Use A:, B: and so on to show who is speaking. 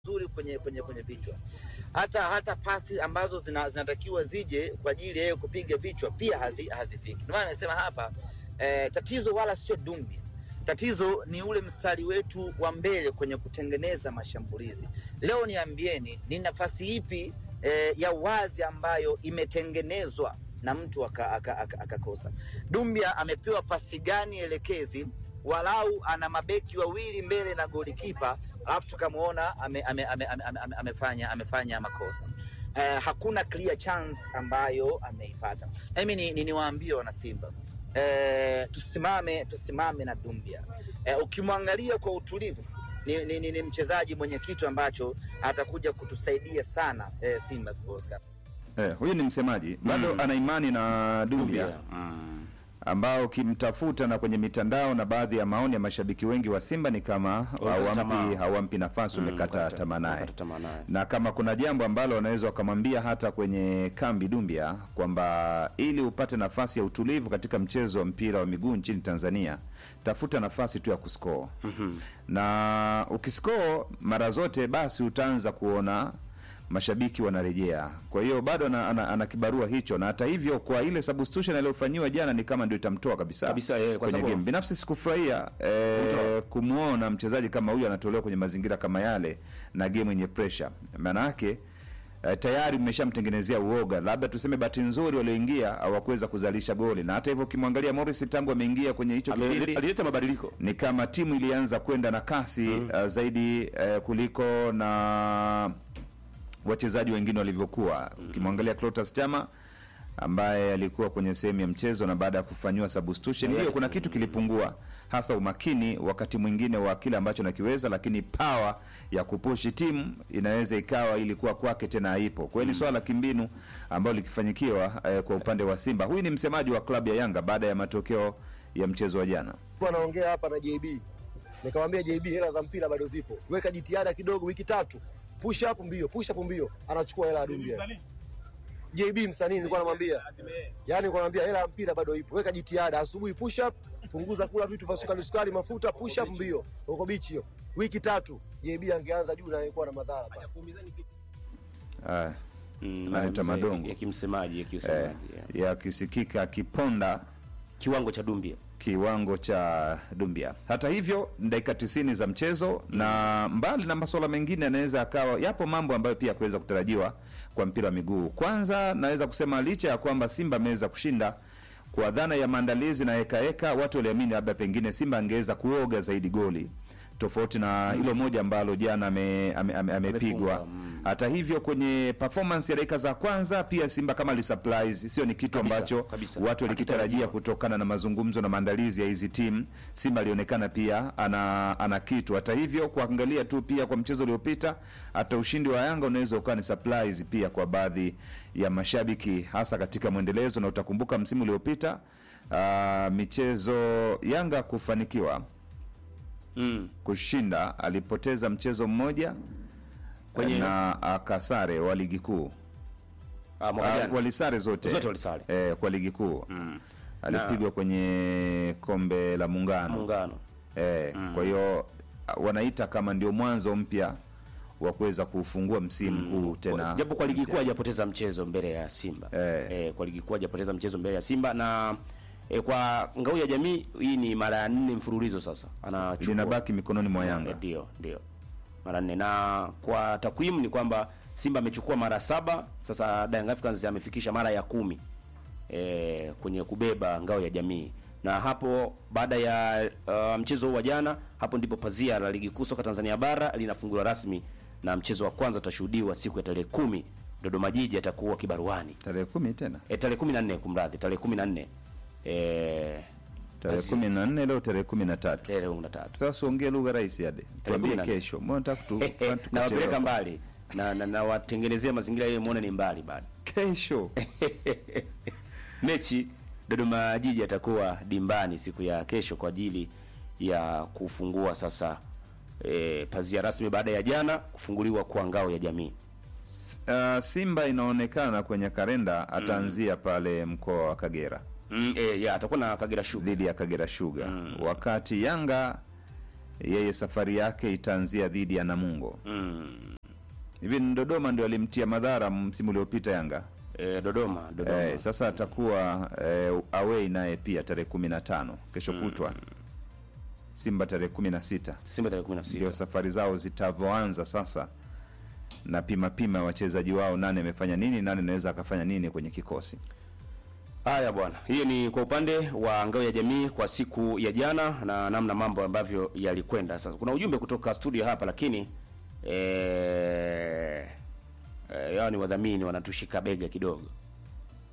A: vizuri kwenye kwenye kwenye vichwa. Hata hata pasi ambazo zina, zinatakiwa zije kwa ajili ya yeye kupiga vichwa pia hazi, hazifiki. Ndio maana nasema hapa eh, tatizo wala sio Dumbi. Tatizo ni ule mstari wetu wa mbele kwenye kutengeneza mashambulizi. Leo niambieni, ni nafasi ipi eh, ya wazi ambayo imetengenezwa na mtu akakosa aka, aka, aka Dumbia amepewa pasi gani elekezi? Walau ana mabeki wawili mbele na golikipa, alafu tukamwona ame, ame, ame, ame, ame, amefanya amefanya makosa eh, hakuna clear chance ambayo ameipata. Mimi ni, ni niwaambie wana Simba eh, tusimame tusimame na Dumbia eh, ukimwangalia kwa utulivu ni, ni, ni, ni mchezaji mwenye kitu ambacho atakuja kutusaidia sana eh, Simba Sports Club.
B: Eh, huyu ni msemaji bado ana imani na Dumbia
C: Mm.
B: ambao ukimtafuta na kwenye mitandao na baadhi ya maoni ya mashabiki wengi wa Simba ni kama
C: Wamekata
B: hawampi
C: tamaa.
B: hawampi nafasi, umekata
C: wamekata-
B: tamaa naye
C: wamekata tamaa naye.
B: na kama kuna jambo ambalo wanaweza wakamwambia hata kwenye kambi Dumbia kwamba ili upate nafasi ya utulivu katika mchezo wa mpira wa miguu nchini Tanzania, tafuta nafasi tu ya kuscore na ukiscore mara zote, basi utaanza kuona mashabiki wanarejea. Kwa hiyo bado ana, ana, ana kibarua hicho, na hata hivyo kwa ile substitution aliyofanyiwa jana ni kama ndio itamtoa kabisa,
C: Kabisa, eh, kwa
B: kwenye
C: sababu-
B: game. Binafsi sikufurahia eh,
C: Kumtoa.
B: kumwona mchezaji kama huyu anatolewa kwenye mazingira kama yale na game yenye pressure. Maana yake eh, tayari mmeshamtengenezea uoga. Labda tuseme bahati nzuri walioingia hawakuweza kuzalisha goli, na hata hivyo ukimwangalia Morris tangu ameingia kwenye hicho
C: Ame-
B: kipindi
C: alileta mabadiliko
B: ni kama timu ilianza kwenda na kasi uh, zaidi uh, kuliko na wachezaji wengine walivyokuwa. Ukimwangalia Clatous Chama ambaye alikuwa kwenye sehemu ya mchezo na baada ya kufanyiwa substitution, ndio kuna kitu kilipungua, hasa umakini wakati mwingine wa kile ambacho nakiweza, lakini power ya kupushi timu inaweza ikawa ilikuwa kwake tena haipo. Kwa hiyo ni swala la kimbinu ambalo likifanyikiwa eh, kwa upande wa Simba. Huyu ni msemaji wa klabu ya Yanga baada ya matokeo ya mchezo wa jana.
D: Nilikuwa naongea hapa na JB nikamwambia JB, hela za mpira bado zipo, weka jitihada kidogo, wiki tatu, push up mbio, push up mbio, anachukua hela ya Dumbia. JB msanii, nilikuwa namwambia yani, nilikuwa namwambia hela ya mpira bado ipo, weka jitihada, asubuhi push up, punguza kula vitu vya sukari sukari, mafuta, push up mbio, uko bichi hiyo, wiki tatu, JB angeanza juu na angekuwa na madhara pale.
B: Ah,
C: Mm,
B: Analeta
C: mazungumzo
B: madongo.
C: ya kimsemaji ya
B: eh,
C: kiusemaji yeah.
B: yakisikika akiponda
C: kiwango cha Dumbia
B: kiwango cha Dumbia. Hata hivyo ni dakika tisini za mchezo na mbali na masuala mengine, yanaweza akawa yapo mambo ambayo pia kuweza kutarajiwa kwa mpira wa miguu. Kwanza naweza kusema licha ya kwamba Simba ameweza kushinda kwa dhana ya maandalizi na hekaheka, watu waliamini labda pengine Simba angeweza kuoga zaidi goli tofauti na hilo moja ambalo jana ame- ame- ame- amepigwa.
C: Amefunga, mm.
B: Hata hivyo kwenye performance ya dakika za kwanza pia Simba kama lisurprise, sio ni kitu
C: Kabisa,
B: ambacho
C: kabisa.
B: watu walikitarajia
C: Hakitarajia.
B: kutokana na mazungumzo na maandalizi ya hizi timu. Simba alionekana pia ana ana kitu. Hata hivyo, kuangalia tu pia kwa mchezo uliopita, hata ushindi wa Yanga unaweza ukawa ni surprise pia kwa baadhi ya mashabiki, hasa katika mwendelezo. Na utakumbuka msimu uliopita ah, michezo Yanga kufanikiwa
C: mm.
B: kushinda, alipoteza mchezo mmoja
C: Kwenye-
B: na akasare wa ligi kuu
C: ah, mwaka
B: Ah,
C: jana.
B: walisare zote,
C: Zote walisare.
B: eh, kwa ligi kuu
C: Mm.
B: alipigwa kwenye kombe la muungano
C: muungano
B: eh, kwa hiyo ah, wanaita kama ndio mwanzo mpya wa kuweza kufungua msimu huu tena
C: Kwa- japo kwa ligi
B: mpya.
C: kuu hajapoteza mchezo mbele ya Simba
B: Eh.
C: Eh, kwa ligi kuu hajapoteza mchezo mbele ya Simba na eh, kwa ngao ya jamii hii ni mara ya nne mfululizo sasa anachukua
B: linabaki mikononi mwa Yanga.
C: Eh, ndio ndio mara nne na kwa takwimu ni kwamba Simba amechukua mara saba sasa Young Africans amefikisha mara ya kumi e, kwenye kubeba ngao ya jamii na hapo baada ya uh, mchezo huu wa jana hapo ndipo pazia la ligi kuu soka Tanzania bara linafunguliwa rasmi na mchezo wa kwanza utashuhudiwa siku ya tarehe kumi Dodoma Jiji atakuwa kibaruani
B: tarehe kumi tena
C: e, tarehe kumi na nne kumradhi tarehe kumi na nne e,
B: tarehe
C: Basi-
B: kumi na nne leo tarehe kumi na tatu
C: tarehe kumi na tatu
B: sasa uongee lugha rahisi ade tuambie
C: 14.
B: kesho mbona nataka tu- nataka
C: na wapeleka
B: kuchelewa.
C: mbali na, na, na watengenezea mazingira ili muone ni mbali bado.
B: kesho
C: Mechi Dodoma Jiji atakuwa dimbani siku ya kesho kwa ajili ya kufungua sasa e, pazia rasmi baada ya jana kufunguliwa kwa ngao ya jamii.
B: uh, Simba inaonekana kwenye kalenda ataanzia pale mkoa wa Kagera
C: Mm, e, ya atakuwa na Kagera Sugar.
B: dhidi ya Kagera Sugar wakati Yanga yeye safari yake itaanzia dhidi ya Namungo
C: Mm.
B: hivi ni Dodoma ndio alimtia madhara msimu uliopita Yanga.
C: E, Dodoma Dodoma
B: Eh, sasa atakuwa eh, away naye pia tarehe kumi na tano kesho kutwa. Simba tarehe kumi na sita
C: Simba tarehe 16
B: ndio safari zao zitavyoanza sasa, na pima pima wachezaji wao, nani amefanya nini, nani anaweza akafanya nini kwenye kikosi.
C: Haya bwana, hiyo ni kwa upande wa ngao ya jamii kwa siku ya jana na namna mambo ambavyo yalikwenda. Sasa kuna ujumbe kutoka studio hapa, lakini eh, eh, yao ni wadhamini wanatushika bega kidogo.